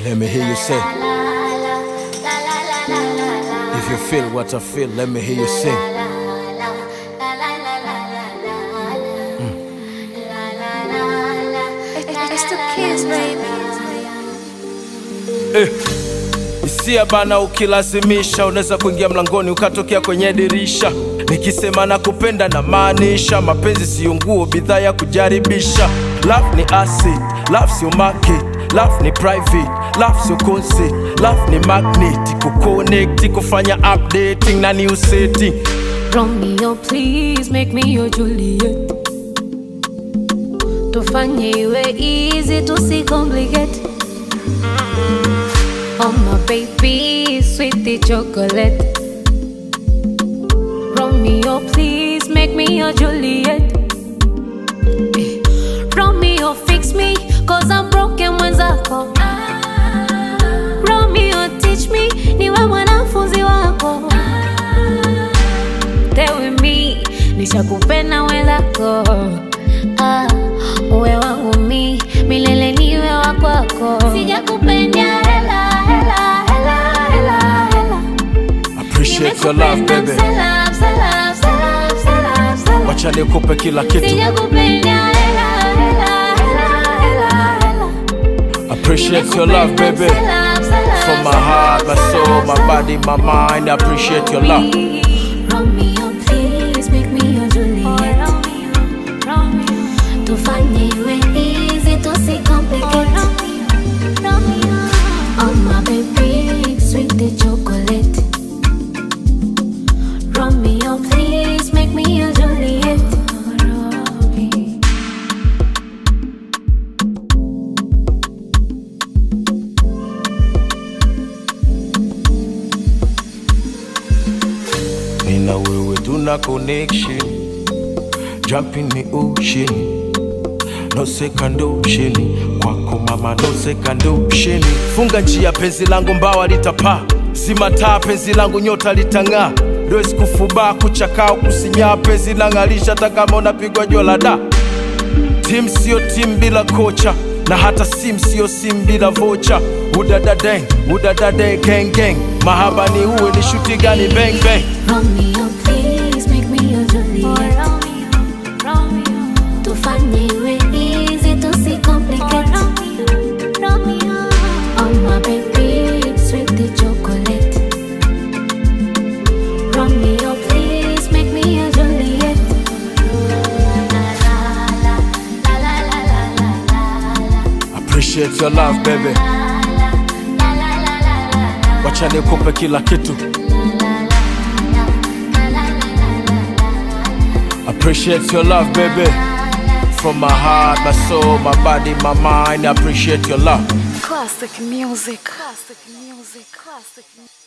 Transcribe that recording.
Let me hear you say. If you feel what I feel, let me hear you sing. It's the kids, baby. Eh. Hisia bana, ukilazimisha unaweza kuingia mlangoni ukatokea kwenye dirisha. Nikisema na kupenda na maanisha, mapenzi siyo nguo, bidhaa ya kujaribisha. Love ni acid, love sio market, love ni private, love sio concert, love ni magnet, kuconnect, kufanya updating na new setting. Romeo, please make me your Juliet. Tufanye iwe easy, tusicomplicate. Oh my baby, sweetie chocolate. Romeo, please make me your Juliet. Eh, Romeo, fix me, cause I'm broken mwenzako. Romeo, teach me, niwe mwanafunzi wako. Stay with me, nishakupenda wenzako. Ah, uwe wangu mi, milele niwe wa kwako. Sijakupenda hela, hela, hela, hela, hela. Appreciate your love Nimekupenda baby, msela, msela, msela, msela, msela. wacha nikupe kila kitu. Sijakupenda hela, hela, hela, hela, hela. Appreciate your love baby. Msela, msela, From my msela, heart, my msela, soul, my msela. body, my mind, I appreciate your love. Romeo, please make me your Juliet. Tufanye iwe easy, tusicomplicate. Oh my baby, sweet the chocolate. Romeo, please make me your Juliet. Me na wewe tuna connection Jump in the ocean No second ocean Kwako mama no second ocean Funga njia penzi langu mbawa litapaa Zima taa penzi langu nyota litang'aa Dois kufubaa kuchakaa kusinyaa penzi lang'alisha hata kama unapigwa jua la da Tim sio tim bila kocha na hata sim sio sim bila vocha udadadeng udadade gang gang mahaba ni uwe ni shuti gani bang bang Romeo, please make me your Juliet. Tufanye iwe easy, tusicomplicate. Oh my baby, sweet the chocolate. Romeo, please make me your Juliet. appreciate your love baby wacha nikupe kila kitu appreciate your love baby from my heart my soul my body my mind I appreciate your love Classic music. Classic music. Classic music.